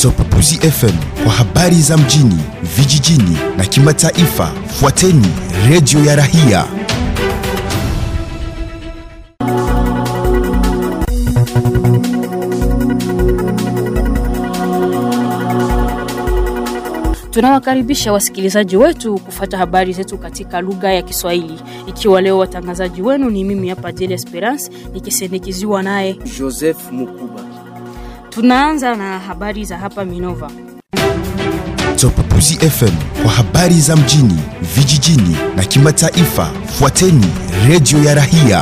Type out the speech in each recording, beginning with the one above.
Top Buzi FM kwa habari za mjini, vijijini na kimataifa. Fuateni redio ya Rahia. Tunawakaribisha wasikilizaji wetu kufata habari zetu katika lugha ya Kiswahili, ikiwa leo watangazaji wenu ni mimi hapa Jeli Esperance nikisindikiziwa naye Joseph Mukuba. Tunaanza na habari za hapa Minova. Top Buzi FM kwa habari za mjini, vijijini na kimataifa. Fuateni redio ya Rahia.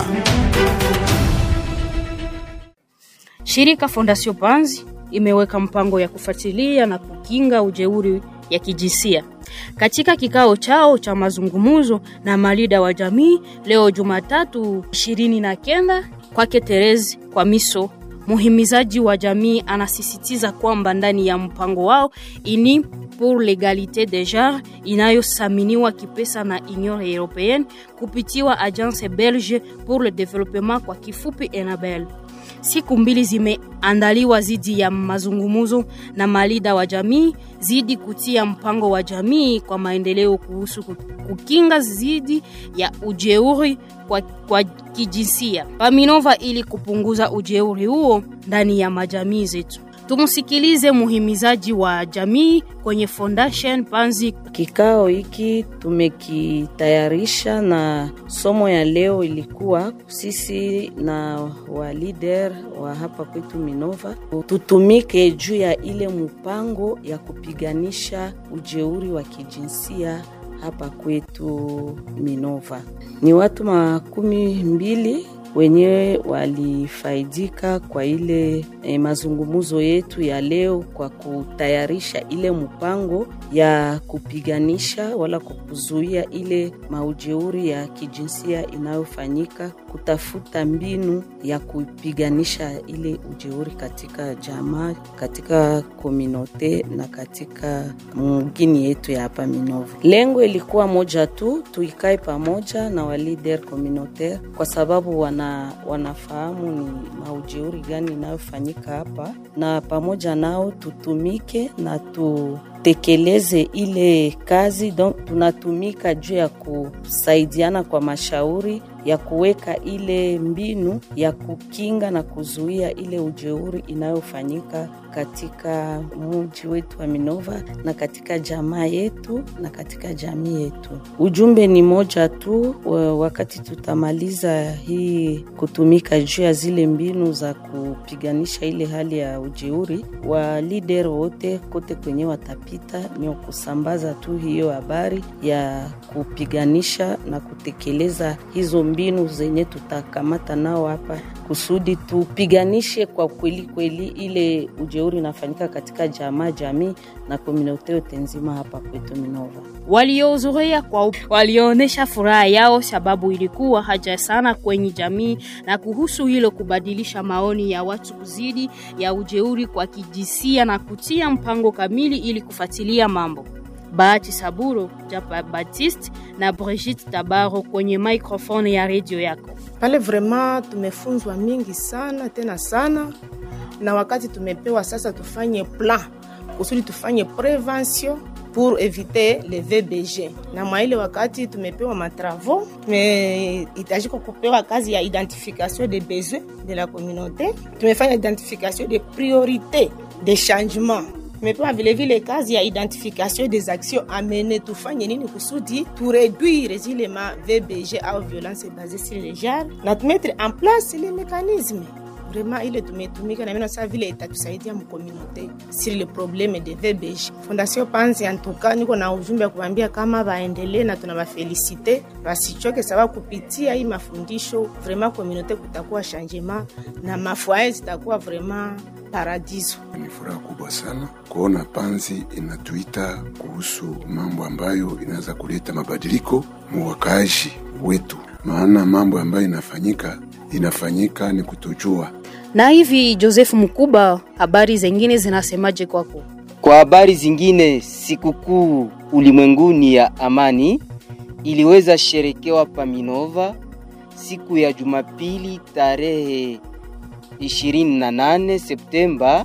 Shirika Fondation Panzi imeweka mpango ya kufuatilia na kukinga ujeuri ya kijinsia katika kikao chao cha mazungumzo na malida wa jamii leo Jumatatu ishirini na kenda kwake Terezi kwa miso muhimizaji wa jamii anasisitiza kwamba ndani ya mpango wao ini pour l'égalité des genres inayosaminiwa kipesa na Union Européenne kupitiwa Agence Belge pour le développement kwa kifupi ENABEL. Siku mbili zimeandaliwa zidi ya mazungumzo na malida wa jamii zidi kutia mpango wa jamii kwa maendeleo kuhusu kukinga zidi ya ujeuri kwa, kwa kijinsia Paminova ili kupunguza ujeuri huo ndani ya majamii zetu. Tumsikilize muhimizaji wa jamii kwenye Foundation Panzi. Kikao hiki tumekitayarisha na somo ya leo ilikuwa sisi na wa leader wa hapa kwetu Minova tutumike juu ya ile mpango ya kupiganisha ujeuri wa kijinsia hapa kwetu Minova. Ni watu makumi mbili wenyewe walifaidika kwa ile e, mazungumzo yetu ya leo kwa kutayarisha ile mpango ya kupiganisha wala kuzuia ile maujeuri ya kijinsia inayofanyika, kutafuta mbinu ya kupiganisha ile ujeuri katika jamaa, katika kominote na katika mgini yetu ya hapa Minova. Lengo ilikuwa moja tu, tuikae pamoja na walider communautaire kwa sababu wana wana, wanafahamu ni maujeuri gani inayofanyika hapa, na pamoja nao tutumike na tutekeleze ile kazi. Donc tunatumika juu ya kusaidiana kwa mashauri ya kuweka ile mbinu ya kukinga na kuzuia ile ujeuri inayofanyika katika mji wetu wa Minova na katika jamaa yetu na katika jamii yetu. Ujumbe ni moja tu, wakati tutamaliza hii kutumika juu ya zile mbinu za kupiganisha ile hali ya ujeuri, wa lider wote kote kwenye watapita ni kusambaza tu hiyo habari ya kupiganisha na kutekeleza hizo mbinu zenye tutakamata nao hapa kusudi tupiganishe kwa kweli kweli ile ujeuri inafanyika katika jamaa jamii na komunote yote nzima hapa kwetu Minova. Waliohudhuria kwa walionyesha furaha yao, sababu ilikuwa haja sana kwenye jamii na kuhusu hilo kubadilisha maoni ya watu kuzidi ya ujeuri kwa kijinsia na kutia mpango kamili ili kufuatilia mambo. Bahati Saburo, Japa Baptiste na Brigitte Tabaro kwenye microphone ya redio yako. Pale vraiment tumefunzwa mingi sana tena sana, na wakati tumepewa sasa tufanye plan kusudi tufanye prevention pour éviter le VBG. Na mwa ile wakati tumepewa matravaux, tumehitajika kupewa kazi ya identification des besoins de la communauté, tumefanya identification des priorités des changements tumepewa vilevile kazi ya identification des actions amene, tufanye nini kusudi tureduire zile ma VBG au violence basée sur le genre na tumettre en place les mécanismes vraiment ile tumetumika na mimi sasa vile itatusaidia mkomunote sur le problème de VBG. Fondation Panzi antuka, niko na ujumbe kuambia kama baendelee na tunawafelicite, basichoke sababu kupitia hii mafundisho vraiment komunote kutakuwa changement na mafoyer zitakuwa vraiment paradiso. Ni furaha kubwa sana kuona Panzi inatuita kuhusu mambo ambayo inaweza kuleta mabadiliko mu wakaaji wetu, maana mambo ambayo inafanyika inafanyika ni kutojua. Na hivi Joseph Mkuba, habari zengine zinasemaje kwako? Kwa habari zingine, sikukuu ulimwenguni ya amani iliweza sherekewa Paminova siku ya Jumapili tarehe 28 Septemba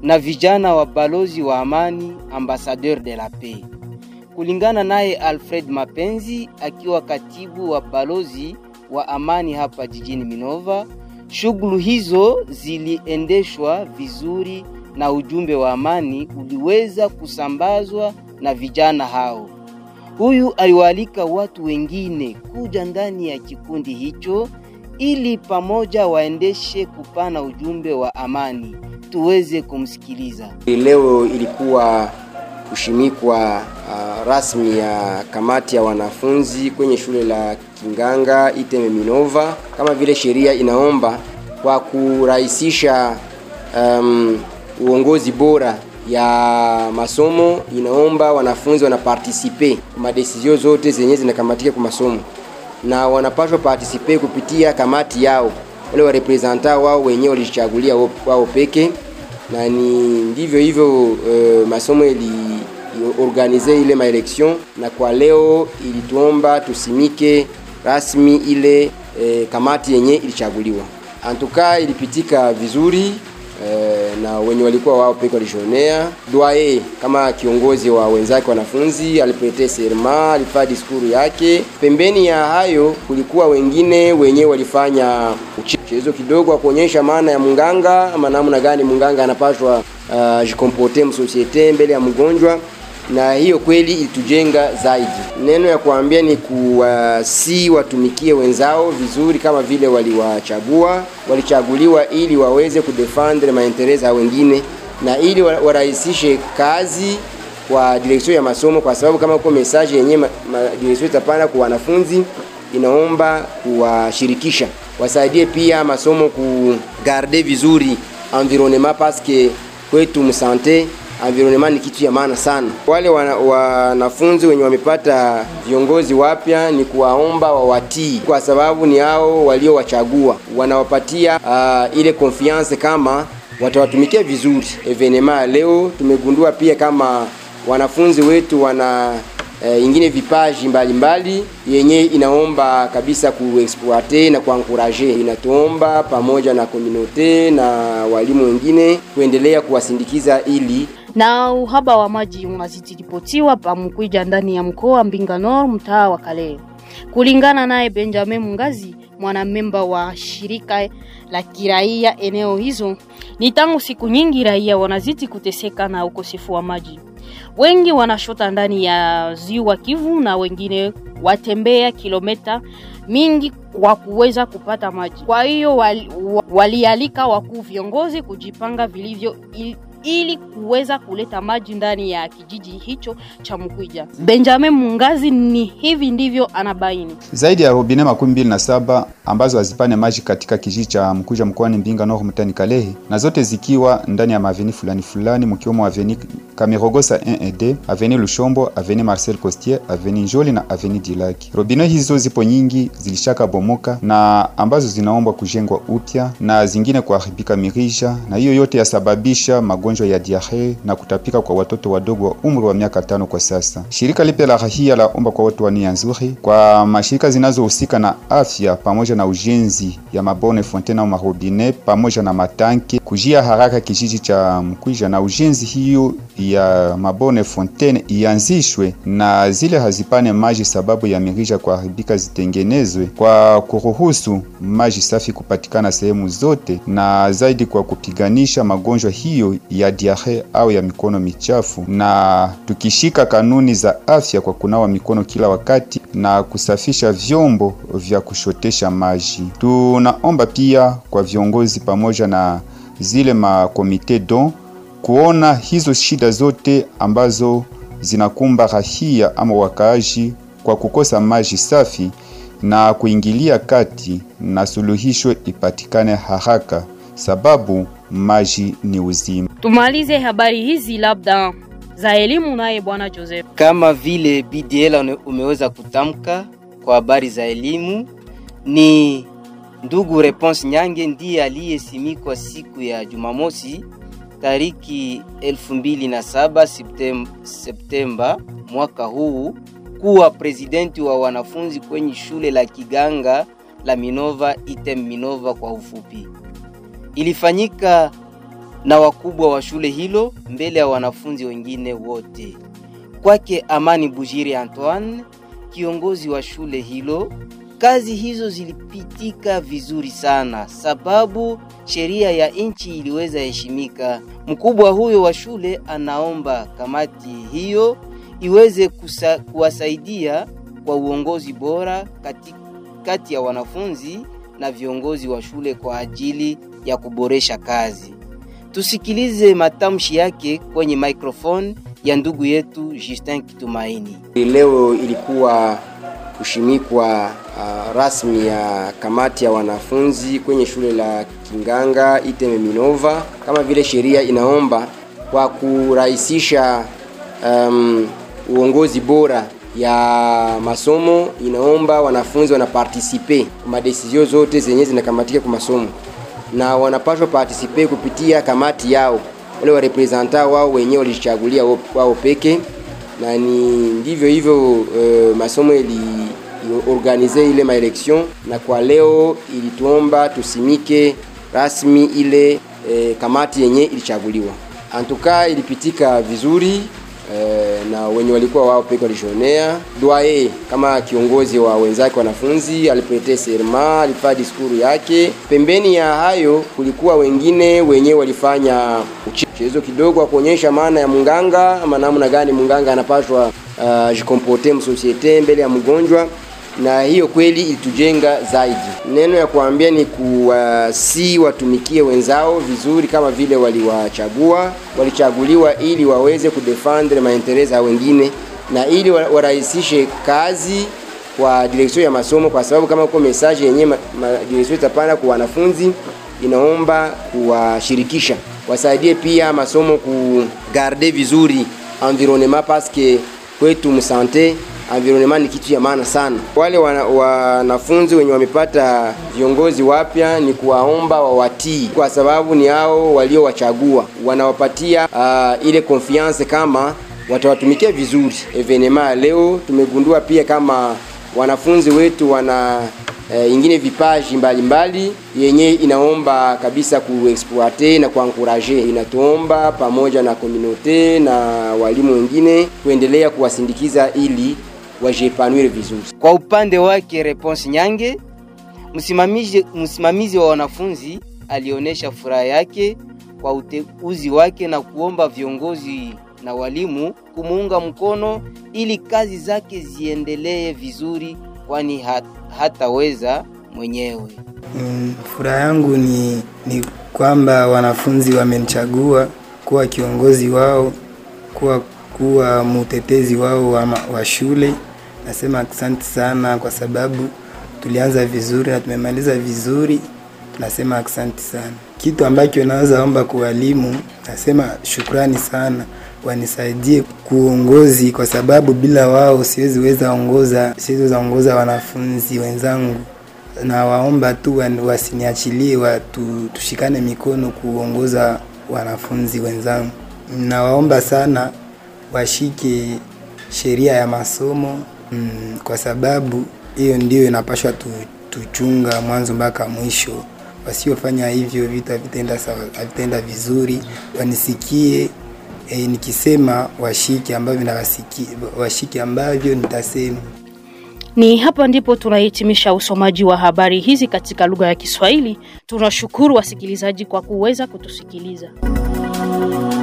na vijana wa balozi wa amani ambassadeur de la paix. Kulingana naye Alfred Mapenzi akiwa katibu wa balozi wa amani hapa jijini Minova, shughuli hizo ziliendeshwa vizuri na ujumbe wa amani uliweza kusambazwa na vijana hao. Huyu aliwaalika watu wengine kuja ndani ya kikundi hicho ili pamoja waendeshe kupana ujumbe wa amani. Tuweze kumsikiliza. Leo ilikuwa kushimikwa uh, rasmi ya kamati ya wanafunzi kwenye shule la Kinganga Iteme Minova, kama vile sheria inaomba kwa kurahisisha um, uongozi bora ya masomo inaomba wanafunzi wanapartisipe madesizio zote zenye zinakamatika kwa masomo na wanapashwa partisipe kupitia kamati yao wale warepresenta wao wenyewe walichagulia wao peke na ni ndivyo hivyo uh, masomo ili organize ile maelection na kwa leo ilituomba tusimike rasmi ile eh, kamati yenye ilichaguliwa antuka ilipitika vizuri eh, na wenye walikuwa wao peke walishonea doye kama kiongozi wa wenzake wanafunzi aliprete serma alifanya diskuru yake pembeni ya hayo kulikuwa wengine wenyewe walifanya mchezo kidogo wa kuonyesha maana ya munganga ama namna gani munganga anapashwa uh, jikomporte msosiete mbele ya mgonjwa na hiyo kweli ilitujenga zaidi. Neno ya kuambia ni kuwasi watumikie wenzao vizuri kama vile waliwachagua, walichaguliwa ili waweze kudefendre mainteresa ya wengine na ili warahisishe kazi kwa direksio ya masomo, kwa sababu kama uko message yenyewe ma, ma, direksio itapana kwa wanafunzi, inaomba kuwashirikisha, wasaidie pia masomo kugarde vizuri environnement paske kwetu msante environnement ni kitu ya maana sana. Wale wanafunzi wenye wamepata viongozi wapya ni kuwaomba wawatii, kwa sababu ni hao waliowachagua, wanawapatia uh, ile confiance kama watawatumikia vizuri. Evenema leo tumegundua pia kama wanafunzi wetu wana uh, ingine vipaji mbalimbali yenye inaomba kabisa kuexploite na kuankuraje. Inatuomba pamoja na komunote na walimu wengine kuendelea kuwasindikiza ili na uhaba wa maji unazidi ripotiwa Pamukwija ndani ya mkoa Mbinga Nord, mtaa wa Kale. Kulingana naye Benjamin Mungazi, mwanamemba wa shirika la kiraia eneo hizo, ni tangu siku nyingi raia wanazidi kuteseka na ukosefu wa maji. Wengi wanashota ndani ya ziwa Kivu na wengine watembea kilomita mingi kwa kuweza kupata maji. Kwa hiyo walialika wali wakuu viongozi kujipanga vilivyo ili ili kuweza kuleta maji ndani ya kijiji hicho cha Mkwija. Benjamin Mungazi ni hivi ndivyo anabaini. Zaidi ya robine makumi mbili na saba ambazo hazipane maji katika kijiji cha Mkwija mkoani Mbinga Nord mtani Kalehe, na zote zikiwa ndani ya maveni fulani fulani, mkiwemo aveni Kamirogosa 1 ed aveni Lushombo, aveni Marcel Costier, aveni Njoli na aveni Dilaki. Robine hizo zipo nyingi zilishaka bomoka na ambazo zinaombwa kujengwa upya na zingine kuharibika mirija, na hiyo yote yasababisha magonjwa ya diare na kutapika kwa watoto wadogo wa umri wa miaka tano kwa sasa. Shirika lipya la rahia la omba kwa watu wa nia nzuri kwa mashirika zinazohusika na afya pamoja na ujenzi ya mabone fontaine au marobine pamoja na matanki kujia haraka kijiji cha Mkwija, na ujenzi hiyo ya mabone fontaine ianzishwe na zile hazipane maji sababu ya mirija kuharibika zitengenezwe kwa kuruhusu maji safi kupatikana sehemu zote, na zaidi kwa kupiganisha magonjwa hiyo ya diare au ya mikono michafu, na tukishika kanuni za afya kwa kunawa mikono kila wakati na kusafisha vyombo vya kushotesha maji. Tunaomba pia kwa viongozi pamoja na zile makomite don kuona hizo shida zote ambazo zinakumba rahia ama wakaaji kwa kukosa maji safi na kuingilia kati na suluhisho ipatikane haraka, sababu maji ni uzima. Tumalize habari hizi labda za elimu naye bwana Joseph. Kama vile BDL umeweza kutamka kwa habari za elimu, ni ndugu Response Nyange ndiye aliyesimikwa siku ya Jumamosi tariki 2007 Septemba, Septemba mwaka huu kuwa presidenti wa wanafunzi kwenye shule la Kiganga la Minova Item Minova kwa ufupi. Ilifanyika na wakubwa wa shule hilo mbele ya wanafunzi wengine wote. Kwake Amani Bujiri Antoine, kiongozi wa shule hilo, kazi hizo zilipitika vizuri sana, sababu sheria ya nchi iliweza heshimika. Mkubwa huyo wa shule anaomba kamati hiyo iweze kusa, kuwasaidia kwa uongozi bora kati, kati ya wanafunzi na viongozi wa shule kwa ajili ya kuboresha kazi. Tusikilize matamshi yake kwenye microphone ya ndugu yetu Justin Kitumaini. Leo ilikuwa kushimikwa uh, rasmi ya kamati ya wanafunzi kwenye shule la Kinganga Iteme Minova, kama vile sheria inaomba kwa kurahisisha um, uongozi bora ya masomo. Inaomba wanafunzi wanapartisipe madesizio zote zenye zinakamatika kwa masomo, na wanapashwa partisipe kupitia kamati yao, wale warepresenta wao wenyewe walichagulia wao peke na ni ndivyo hivyo uh, masomo ili organize ile maelection, na kwa leo ilituomba tusimike rasmi ile eh, kamati yenye ilichaguliwa. Antuka ilipitika vizuri eh, na wenye walikuwa wao peke walishonea doye kama kiongozi wa wenzake wanafunzi, aliprete serma, alifanya diskuru yake. Pembeni ya hayo kulikuwa wengine wenye walifanya mchezo kidogo wa kuonyesha maana ya munganga ama namna gani munganga anapashwa uh, jikomporte msosiete mbele ya mgonjwa na hiyo kweli ilitujenga zaidi. Neno ya kuambia ni kuwasi watumikie wenzao vizuri, kama vile waliwachagua, walichaguliwa ili waweze kudefendre mainteresa ya wengine na ili warahisishe kazi kwa direksio ya masomo, kwa sababu kama uko message yenyewe ma, ma, direksio itapana kwa wanafunzi, inaomba kuwashirikisha, wasaidie pia masomo kugarde vizuri environnement paske kwetu msante environnement ni kitu ya maana sana. Wale wanafunzi wenye wamepata viongozi wapya ni kuwaomba wawatii, kwa sababu ni hao waliowachagua, wanawapatia uh, ile confiance kama watawatumikia vizuri. Evenema leo tumegundua pia kama wanafunzi wetu wana e, ingine vipaji mbalimbali yenye inaomba kabisa kuexploite na kuankuraje. Inatuomba pamoja na komunote na walimu wengine kuendelea kuwasindikiza ili wajiepanwire vizuri. Kwa upande wake Response Nyange, msimamizi, msimamizi wa wanafunzi alionyesha furaha yake kwa uteuzi wake na kuomba viongozi na walimu kumuunga mkono ili kazi zake ziendelee vizuri, kwani hat, hataweza mwenyewe. Mm, furaha yangu ni, ni kwamba wanafunzi wamenichagua kuwa kiongozi wao, kuwa kuwa mtetezi wao wa, wa shule. Nasema asante sana kwa sababu tulianza vizuri na tumemaliza vizuri. Nasema asante sana. Kitu ambacho naweza omba kwa walimu, nasema shukrani sana, wanisaidie kuongozi, kwa sababu bila wao siwezi weza ongoza, siwezi weza ongoza wanafunzi wenzangu. Na waomba tu wasiniachilie, watu tushikane mikono kuongoza wanafunzi wenzangu. Nawaomba sana washike sheria ya masomo mm, kwa sababu hiyo ndio inapashwa tu, tuchunga mwanzo mpaka mwisho. Wasiofanya hivyo vitu havitaenda havitaenda vizuri. Wanisikie e, nikisema washike ambavyo nawasikia, washike ambavyo nitasema. Ni hapa ndipo tunahitimisha usomaji wa habari hizi katika lugha ya Kiswahili. Tunashukuru wasikilizaji kwa kuweza kutusikiliza.